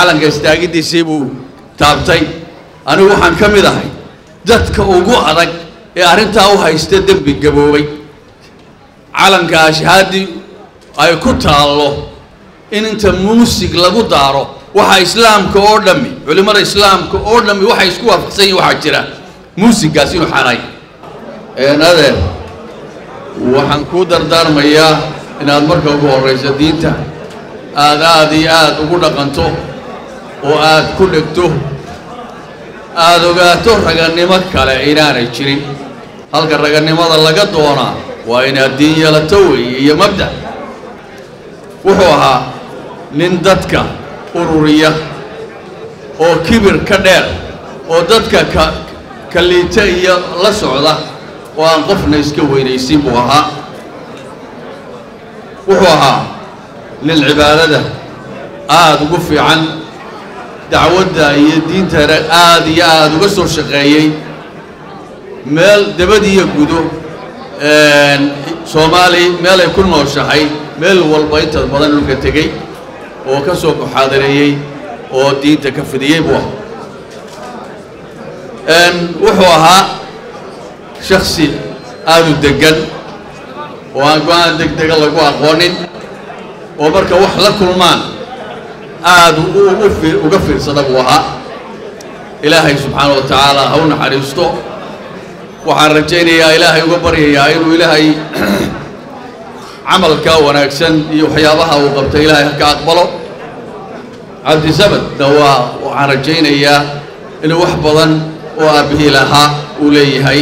calanka istaagiddiisii buu taabtay anigu waxaan ka mid ahay dadka ugu adag ee arrintaa u haysta dembi gaboobay calanka ashhaadi ay ku taallo in inta muusig lagu daaro waxa islaamka oo dhammi culimmada islaamka oo dhammi waxay isku waafaqsan yihin waxaa jira muusiggaas inuu xaaraay adeer waxaan kuu dardaarmayaa inaad marka ugu horrayso diinta aad aad iyo aad ugu dhaqanto oo aad ku dhegto aada ogaato ragannimo kale inaanay jirin halka ragannimada laga doonaa waa inaad diin yeelato weeye iyo mabda wuxuu ahaa nin dadka ururiya oo kibir ka dheer oo dadka ka ka liita iyo la socda oo aan qofna iska weynaysin buu ahaa wuxuu ahaa nin cibaadada aada ugu fiican dacwadda iyo diintana aada iyo aada uga soo shaqeeyey meel dabadiiyo gudo soomaali meelay ku nooshahay meel walba inta badan dhulka tegey oo ka soo muxaadareeyey oo diinta ka fidiyey buu ahaa wuxuu ahaa shaksi aada u deggan oo aan go-aan deg dega lagu aqoonin oo marka wax la kulmaan aada uga fiirsada buu ahaa ilaahay subxaana wa tacaala ha u naxariisto waxaan rajaynayaa ilaahay uga baryayaa inuu ilaahay camalka wanaagsan iyo waxyaabaha uu qabtay ilaahay ka aqbalo cabdisamadna waa waxaan rajaynayaa inuu wax badan oo aabbihii lahaa uu leeyahay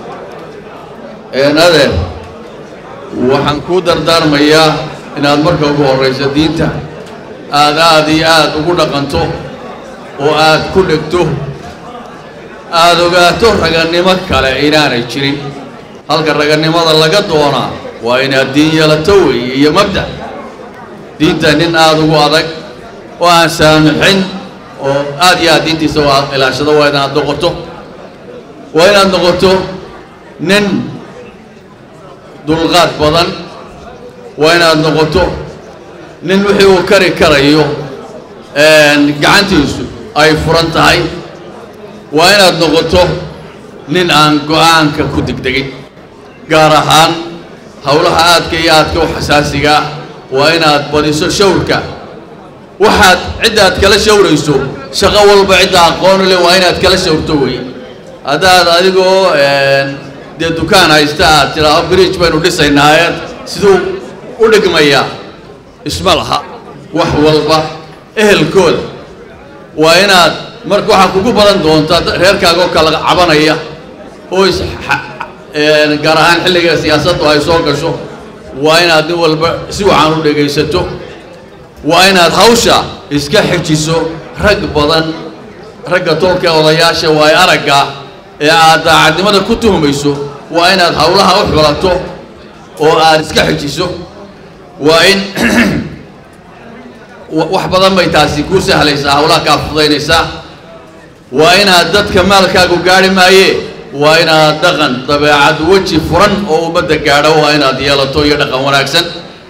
adeer waxaan kuu dardaarmayaa inaad marka ugu horrayso diinta aad aad iyo aad ugu dhaqanto oo aad ku dhegto aada ogaato ragannimo kale inaanay jirin halka ragannimada laga doonaa waa inaad diin yeelato weeye iyo mabda diinta nin aada ugu adag oo aan saamixin oo aad iyo aad diintiisa u ilaashado waa inaad noqoto waa inaad noqoto nin dulqaad badan waa inaad noqoto nin wixii uu kari karayo gacantiisu ay furan tahay waa inaad noqoto nin aan go-aanka ku degdegin gaar ahaan howlaha aadka iyo aadka u xasaasiga ah waa inaad badiso shawrka waxaad ciddaad kala shawrayso shaqo walba cidda aqoonu leh waa inaad kala shawrto wey haddaad adigoo dee dukaan haysta aad tidhaao bridge baynu dhisaynaaye siduu u dhigmayaa isma laha wax walba ehelkooda waa inaad marka waxaa kugu badan doontaa reerkaagoo kala cabanaya oo is gaar ahaan xilliga siyaasaddu ay soo gasho waa inaad nin walba si wacan u dhegaysato waa inaad hawsha iska xejiso rag badan ragga tolka odayaasha waay aragga ee aad daacadnimada ku tuhmayso waa inaad howlaha u xulato oo aad iska xejiso waa in wax badan bay taasi kuu sahlaysaa howlaha kaa fudaynaysaa waa inaad dadka maalkaagu gaari maaye waa inaad dhaqan dabeecad weji furan oo ummadda gaadho waa inaad yeelato iyo dhaqan wanaagsan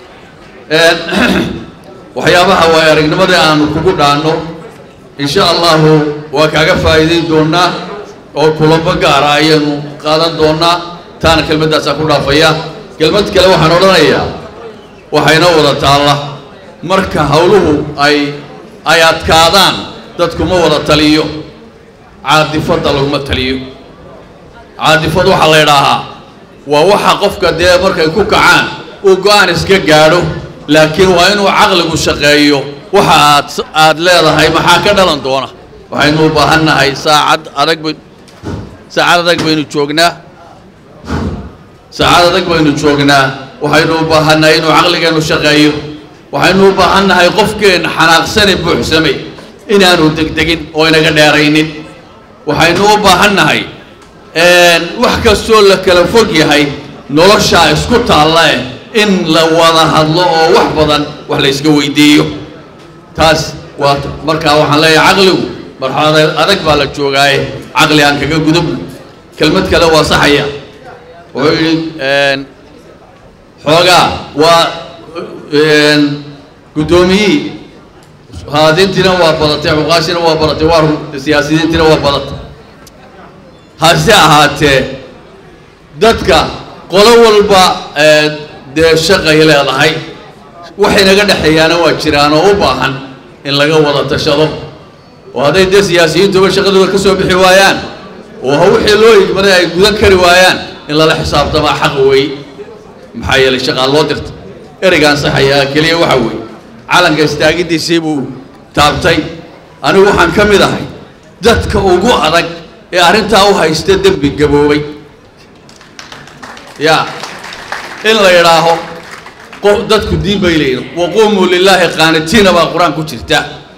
waxyaabaha waay aragnimada aanu kugu dhaanno insha allahu waa kaaga faa'iidayn doonnaa oo kulamo gaara ayaynu qaadan doonnaa taana kelmaddaasaa ku dhaafaya kelmad kale waxaan odhanayaa waxayna wada taalla marka howluhu ay ay adkaadaan dadkuma wada taliyo caadifadda laguma taliyo caadifad waxaa la ydhaahaa waa waxa qofka dee markay ku kacaan uu go-aan iska gaadho laakiin waa inuu caqligu shaqeeyo waxa aad aad leedahay maxaa ka dhalan doona waxaynu u baahan nahay saacad adag bay saacad adag baynu joognaa saacad adag baynu joognaa waxaynu u baahan nahay inuu caqligeennu shaqeeyo waxaynu u baahan nahay qofkeenna xanaaqsane buuxsamay inaanu degdegin oo inaga dheeraynin waxaynu u baahan nahay wax kastoo la kala fog yahay noloshaa isku taalla eh in la wada hadlo oo wax badan wax la yska weydiiyo taas waa markaa waxaan leeyahay caqligu marxalad adag baa la joogaaye caqli aan kaga gudubno kelmad kale waa saxaya wuxuu yidhi xoogaa waa guddoomiyihii haadintiina waa badatay cuqaashina waa badatay waa siyaasiyiintiina waa badatay hase ahaatee dadka qolo walba dee shaqay leedahay waxay naga dhexeeyaana waa jiraan oo u baahan in laga wada tashado oo hadday dee siyaasiyiintuba shaqadooda ka soo bixi waayaan oo wixii loo igmaday ay gudan kari waayaan in lala xisaabtamaa xaq weey maxaa yeelay shaqaa loo dirta ereygaan saxayaa keliya waxa weeye calanka istaagidiisii buu taabtay anigu waxaan ka mid ahay dadka ugu adag ee arrintaa u haysta dembi gaboobay ya in la yidhaaho qof dadku diin bay leeyihin waquumuu lilaahi qaanitiina baa qur-aan ku jirta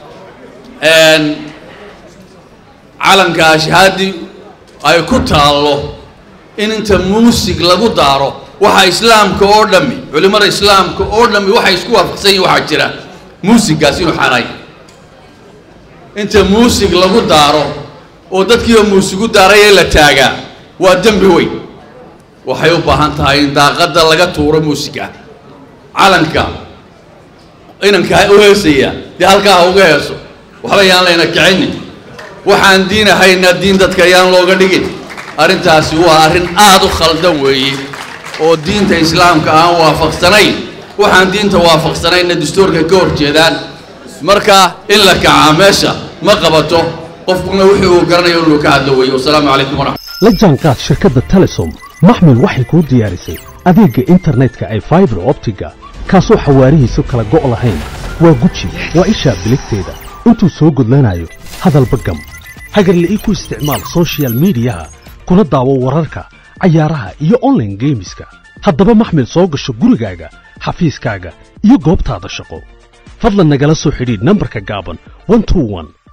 calanka ashhaadi ay ku taallo in inta muusig lagu daaro waxa islaamka oo dhammi culimmada islaamka oo dhammi waxay isku waafaqsan yihin waxaa jira muusiggaas inuu xaaraay inta muusig lagu daaro oo dadkiiba muusigu daarayee la taagaa waa dembi weyn waxay u baahan tahay in daaqadda laga tuuro muusigga calanka inanka u heesaya dee halkaa ha uga heeso waxba yaan layna kicinin waxaan diin ahayna diin dadka yaan looga dhigin arrintaasi waa arrin aada u khaldan weeye oo diinta islaamka aan waafaqsanayn waxaan diinta waafaqsanayna dastuurkay ka hor jeedaan marka in la kacaa meesha ma qabato qofkuna wixii uu garanayo inuu ka hadlo weeye wasalaamu calaykum waraxmat la jaanqaad shirkadda telesom maxmil waxay kuu diyaarisay adeegga internetka ay faibar optiga kaasoo xawaarihiisu kala go' lahayn waa guji waa ishaa biligteeda intuu soo gudlanayo hadalba gam hagarle ii ku isticmaal sochial midiyaha kuna daawo wararka cayaaraha iyo onlaine geemiska haddaba maxmil soo gasho gurigaaga xafiiskaaga iyo goobtaada shaqo fadlan nagala soo xidhiidh nambarka gaaban